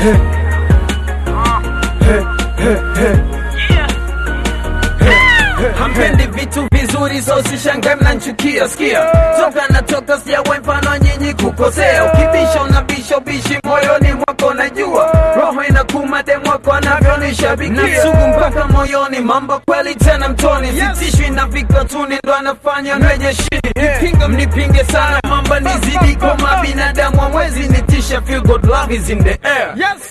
hampendi vitu vizuri so sishangae mnanchukia skia toka natoka sijawe mfano nyinyi kukosea ukibisha unabisha ubishi moyoni mwako najua roho inakuma demwako anavyonishabikia nasugu mpaka moyoni mambo kweli tena mtoni sitishwi na vikatuni ndo anafanya mreje shini nipinga mnipinge sana mamba nizidi koma binadamu amwezi nitisha feel good love is in the air yes.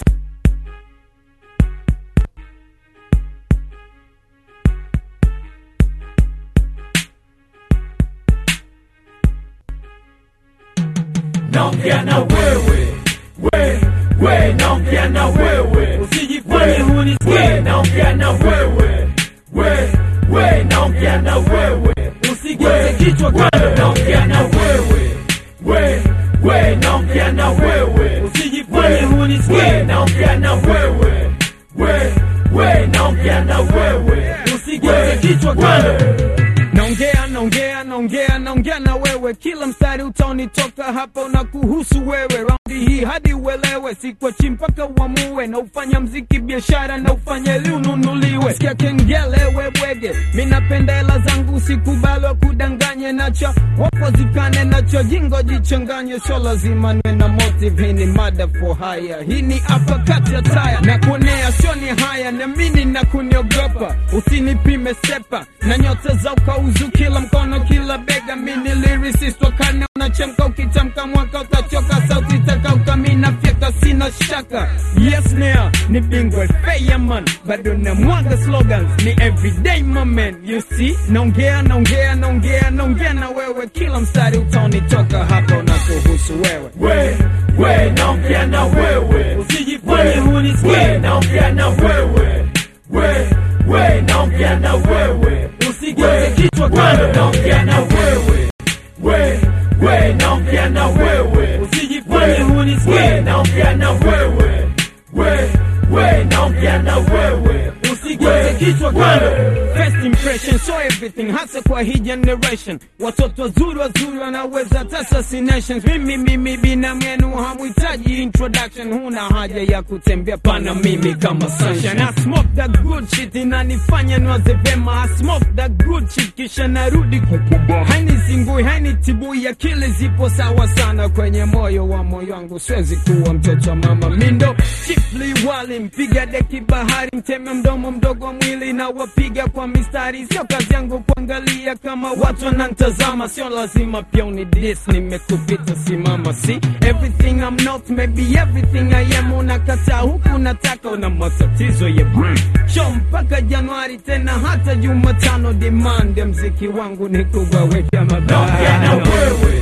naongea na wewe we we naongea na wewe usijifanye hunisikie naongea na wewe we we naongea na wewe usigeuze kichwa kando naongea na wewe we we naongea na wewe usijifanye hunisikie naongea na wewe we we naongea na wewe usigeuze kichwa kando naongea naongea naongea naongea na wewe kila mstari utaonitoka hapa unakuhusu wewe raundi hii hadi uelewe sikwachi mpaka uamue na ufanya mziki biashara na ufanye ili ununuliwe sikia kengele webwege mi napenda hela zangu sikubalwa kudanganye nacho wapo zikane nacho jingo jichanganye sio lazima nwe na motive hii ni mada for haya hii ni hapa kati ya taya na kuonea sio ni haya na mini na kuniogopa usinipime sepa na nyota za ukauzu kila mkono kila bega mini lyricist wakane unachemka ukitamka mwaka utachoka sauti takauka mina fyeka sina shaka yes nea ni bingwa feya man bado na mwaga slogans ni everyday moment you see naongea naongea naongea naongea na wewe kila mstari utaonitoka hapa unakuhusu wewe we we naongea na wewe usijifanye hunisikie naongea na wewe we we naongea na wewe usigeuze kichwa kando naongea na wewe we we naongea na wewe usijifanye hunisikie naongea na wewe we we naongea na wewe usigeuze kichwa kando First impression so everything hasa kwa hii generation watoto wazuri wazuri wanaweza hata assassinations mimi mimi bina mwenu hamhitaji introduction huna haja ya kutembea pana mimi kama sunshine I smoke that good shit inanifanya niwaze vema I smoke that good shit kisha narudi kupuba hainizingui hainitibui akili zipo sawa sana kwenye moyo wa moyo wangu siwezi kuwa mtoto wa mama mindo chifli wali mpiga deki bahari mteme mdomo mdogo wa mwili na wapiga kwa mistari sio kazi yangu kuangalia kama watu wanantazama sio lazima pia unidis nimekupita simama si everything I'm not maybe everything I am unakataa huku nataka una matatizo ya brain show mpaka Januari tena hata Jumatano demand ya mziki wangu ni kuwaweka naongea na mabaya wewe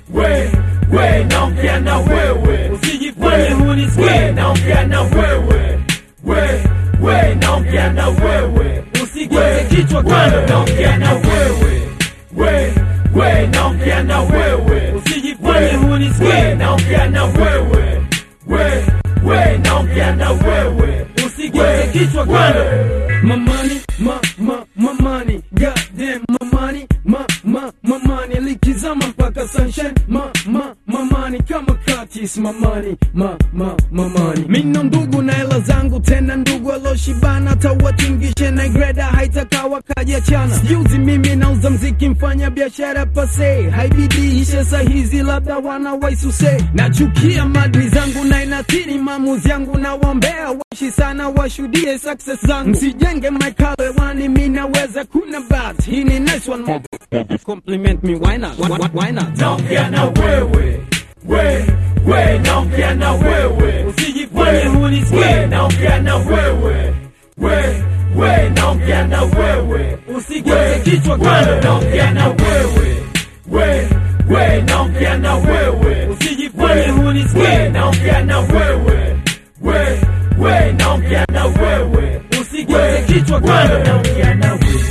we we naongea na wewe usijifanye hunisikie naongea na wewe we we naongea na wewe usigeuze kichwa kando naongea na wewe we we naongea na wewe usijifanye hunisikie naongea na wewe we we naongea na wewe usigeuze kichwa kando My money, my, my, my money, goddamn my money, my, my, my money, likizama mpaka sunshine, my, my, my money, kama katis, my money, my, my, my money. Mina ndugu na hela zangu, tena ndugu aloshibana, tawatingishe na greda, haitakawa kajiachana. Sijuzi mimi nauza mziki, mfanya biashara pase, haibidi ishe sahizi, labda wana waisuse. Nachukia madri zangu na inathiri maamuzi yangu, na wambea waishi sana, washuhudie success zangu, msijenge maikalo hewani, mi naweza kuna bat. Hii ni nice one more. Compliment me, why not? Why, why, why not? naongea na wewe we we naongea na wewe usijifanye hunisikie naongea na wewe we we naongea na wewe usigeuze kichwa kando naongea na wewe we we naongea na wewe usijifanye hunisikie naongea na wewe we we naongea na wewe usigeuze kichwa kando naongea na wewe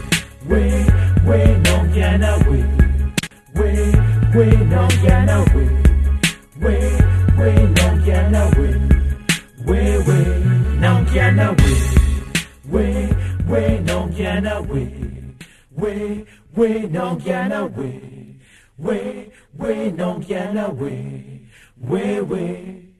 we we naongea na wewe we we naongea na wewe we we naongea na wewe wewe naongea na wewe we we naongea na wewe we we naongea na wewe we we naongea na wewe wewe